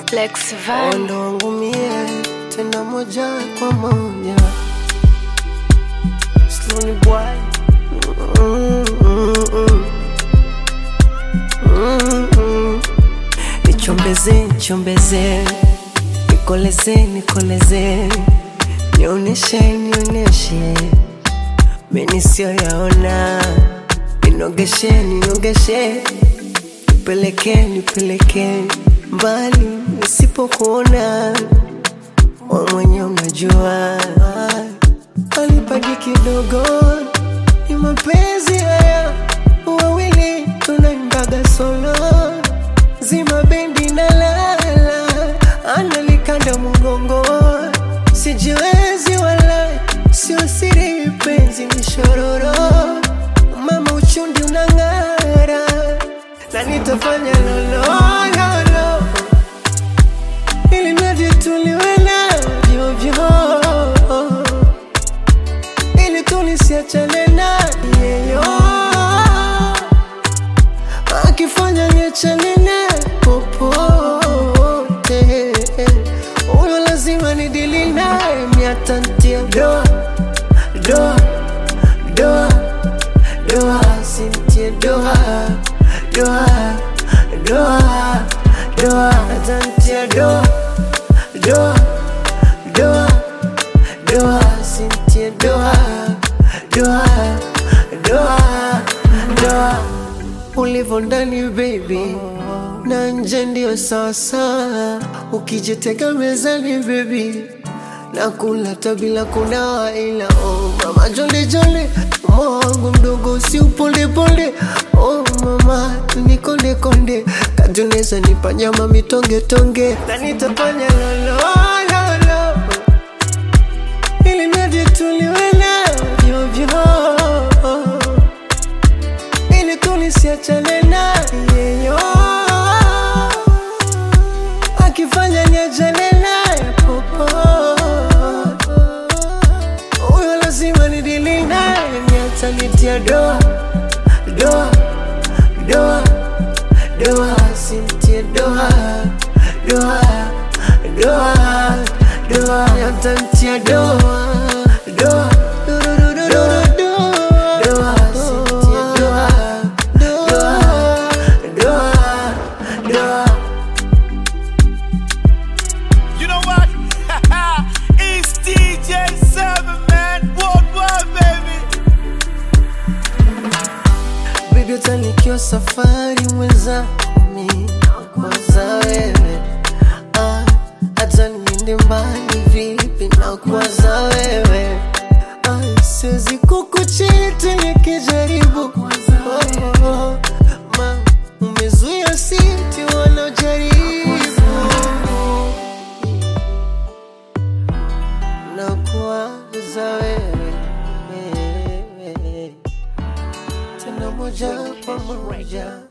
Lex Van. Ondo wangu mie tena moja kwa moja Slowly boy Mm, mm, mm. Mm, mm. Nichombeze, nichombeze Nikoleze, nikoleze Nioneshe, nioneshe Meni sio yaona Ninogeshe, ninogeshe Nipeleke, nipeleke Mbali nisipokuona Wewe mwenye unajua Alipaji kidogo Ni mapenzi haya Wawili tunaimbaga solo Zima bendi na lala Analikanda mgongo Sijiwezi wala Sio siri penzi ni shororo Mama uchundi unang'ara Na nitafanya lolololo Ili mradi tuliwe navyo vyo Ili tulisiachane na yeyo Akifanya niachane na popote Huyo lazima nidili naye miatantia doa doa doa doa sintie doa doa doa doa atantia doa doa doa doa sintie doa doa doa doa ulivyo ndani baby na nje ndio sasa ukijitega mezani baby nakula hata bila kunawa ila oh mama jole jole moyo wangu mdogo si uponde ponde oh mama nikonde konde katuneza nipa nyama mitonge tonge na nitafanya lolo lolo ili mradi tuliwe navyo vyo ili tulisiachane na yeyo akifanya niachane naye popo huyo lazima nidili naye niatanitia doa doa doa doa sintie doa doa doa doa niatantia doa doa doa doa sintie doa doa doa doa You know what? it's DJ Seven Man Worldwide, baby. Baby utanikiwa safari mwenzami nakwaza wewe ah, hata niende mbali vipi nakwaza wewe ah, siwezi kukuchiti nikijaribu oh, oh, ma umezuia siti wanaojaribu nakwaza wewe tena moja kwa moja